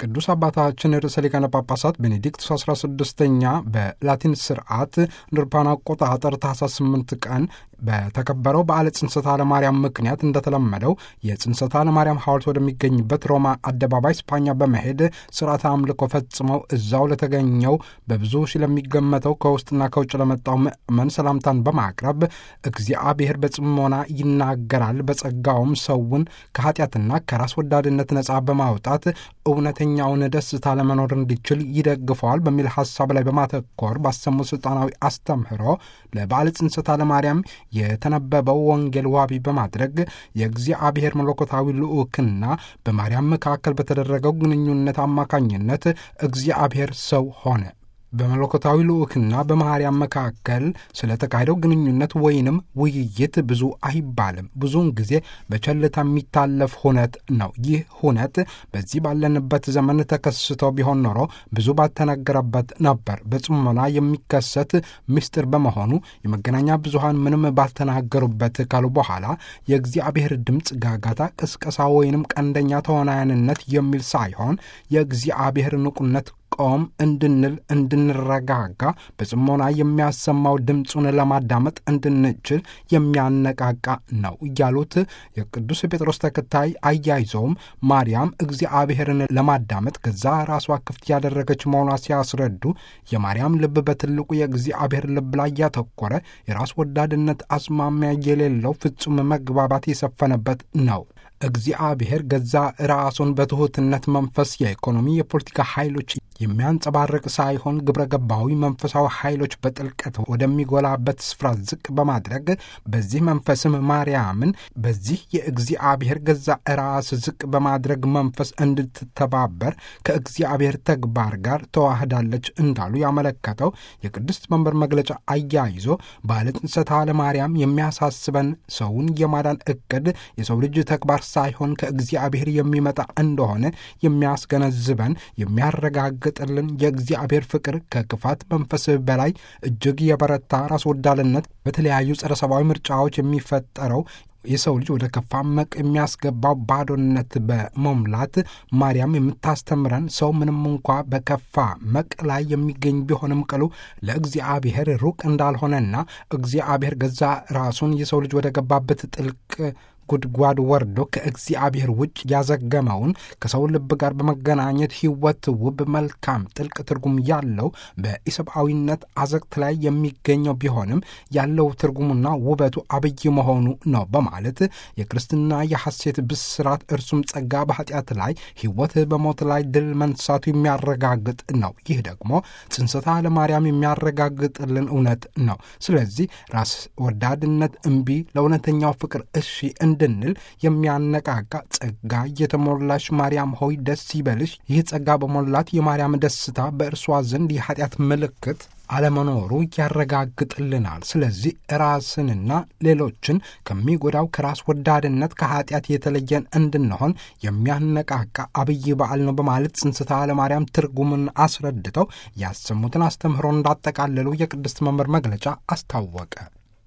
ቅዱስ አባታችን ርዕሰ ሊቃነ ጳጳሳት ቤኔዲክቱስ 16ኛ በላቲን ስርዓት ንርፓን አቆጣጠር ታኅሳስ 8 ቀን በተከበረው በዓለ ጽንሰተ ለማርያም ምክንያት እንደተለመደው የጽንሰተ ለማርያም ሐውልት ወደሚገኝበት ሮማ አደባባይ ስፓኛ በመሄድ ስርዓተ አምልኮ ፈጽመው እዛው ለተገኘው በብዙ ሺህ ለሚገመተው ከውስጥና ከውጭ ለመጣው ምእመን ሰላምታን በማቅረብ እግዚአብሔር በጽሞና ይናገራል፣ በጸጋውም ሰውን ከኃጢአትና ከራስ ወዳድነት ነጻ በማውጣት እውነተኛውን ደስታ ለመኖር እንዲችል ይደግፈዋል በሚል ሐሳብ ላይ በማተኮር ባሰሙ ሥልጣናዊ አስተምህሮ ለበዓለ ጽንሰተ ለማርያም የተነበበው ወንጌል ዋቢ በማድረግ የእግዚአብሔር መለኮታዊ ልዑክና በማርያም መካከል በተደረገው ግንኙነት አማካኝነት እግዚአብሔር ሰው ሆነ። በመለኮታዊ ልዑክና በማርያም መካከል ስለተካሄደው ግንኙነት ወይንም ውይይት ብዙ አይባልም። ብዙውን ጊዜ በቸልታ የሚታለፍ ሁነት ነው። ይህ ሁነት በዚህ ባለንበት ዘመን ተከስቶ ቢሆን ኖሮ ብዙ ባልተነገረበት ነበር። በጽሞና የሚከሰት ምስጢር በመሆኑ የመገናኛ ብዙሃን ምንም ባልተናገሩበት ካሉ በኋላ የእግዚአብሔር ድምፅ ጋጋታ፣ ቅስቀሳ ወይንም ቀንደኛ ተዋናያንነት የሚል ሳይሆን የእግዚአብሔር ንቁነት ቆም እንድንል እንድንረጋጋ በጽሞና የሚያሰማው ድምፁን ለማዳመጥ እንድንችል የሚያነቃቃ ነው እያሉት የቅዱስ ጴጥሮስ ተከታይ አያይዘውም ማርያም እግዚአብሔርን ለማዳመጥ ገዛ ራሷ ክፍት ያደረገች መሆኗ ሲያስረዱ የማርያም ልብ በትልቁ የእግዚአብሔር ልብ ላይ ያተኮረ የራስ ወዳድነት አስማሚያ የሌለው ፍጹም መግባባት የሰፈነበት ነው። እግዚአብሔር ገዛ ራሱን በትሑትነት መንፈስ የኢኮኖሚ የፖለቲካ ኃይሎች የሚያንጸባርቅ ሳይሆን ግብረ ገባዊ መንፈሳዊ ኃይሎች በጥልቀት ወደሚጎላበት ስፍራ ዝቅ በማድረግ በዚህ መንፈስም ማርያምን በዚህ የእግዚአብሔር ገዛ ራስ ዝቅ በማድረግ መንፈስ እንድትተባበር ከእግዚአብሔር ተግባር ጋር ተዋህዳለች እንዳሉ ያመለከተው የቅድስት መንበር መግለጫ አያይዞ በዓለ ጽንሰተ ለማርያም የሚያሳስበን ሰውን የማዳን እቅድ የሰው ልጅ ተግባር ሳይሆን ከእግዚአብሔር የሚመጣ እንደሆነ የሚያስገነዝበን የሚያረጋግጥልን የእግዚአብሔር ፍቅር ከክፋት መንፈስ በላይ እጅግ የበረታ ራስ ወዳድነት በተለያዩ ጸረ ሰብአዊ ምርጫዎች የሚፈጠረው የሰው ልጅ ወደ ከፋ መቅ የሚያስገባው ባዶነት በመሙላት ማርያም የምታስተምረን ሰው ምንም እንኳ በከፋ መቅ ላይ የሚገኝ ቢሆንም ቅሉ ለእግዚአብሔር ሩቅ እንዳልሆነና እግዚአብሔር ገዛ ራሱን የሰው ልጅ ወደ ገባበት ጥልቅ ጉድጓድ ወርዶ ከእግዚአብሔር ውጭ ያዘገመውን ከሰው ልብ ጋር በመገናኘት ሕይወት ውብ፣ መልካም፣ ጥልቅ ትርጉም ያለው በኢሰብአዊነት አዘቅት ላይ የሚገኘው ቢሆንም ያለው ትርጉሙና ውበቱ አብይ መሆኑ ነው በማለት የክርስትና የሐሴት ብስራት እርሱም ጸጋ በኃጢአት ላይ ሕይወት በሞት ላይ ድል መንሳቱ የሚያረጋግጥ ነው። ይህ ደግሞ ጽንሰተ ለማርያም የሚያረጋግጥልን እውነት ነው። ስለዚህ ራስ ወዳድነት እምቢ፣ ለእውነተኛው ፍቅር እሺ እንድንል የሚያነቃቃ ጸጋ የተሞላሽ ማርያም ሆይ ደስ ይበልሽ። ይህ ጸጋ በሞላት የማርያም ደስታ በእርሷ ዘንድ የኃጢአት ምልክት አለመኖሩ ያረጋግጥልናል። ስለዚህ ራስንና ሌሎችን ከሚጎዳው ከራስ ወዳድነት ከኃጢአት የተለየን እንድንሆን የሚያነቃቃ አብይ በዓል ነው በማለት ጽንሰተ ለማርያም ትርጉምን አስረድተው ያሰሙትን አስተምህሮ እንዳጠቃለሉ የቅድስት መንበር መግለጫ አስታወቀ።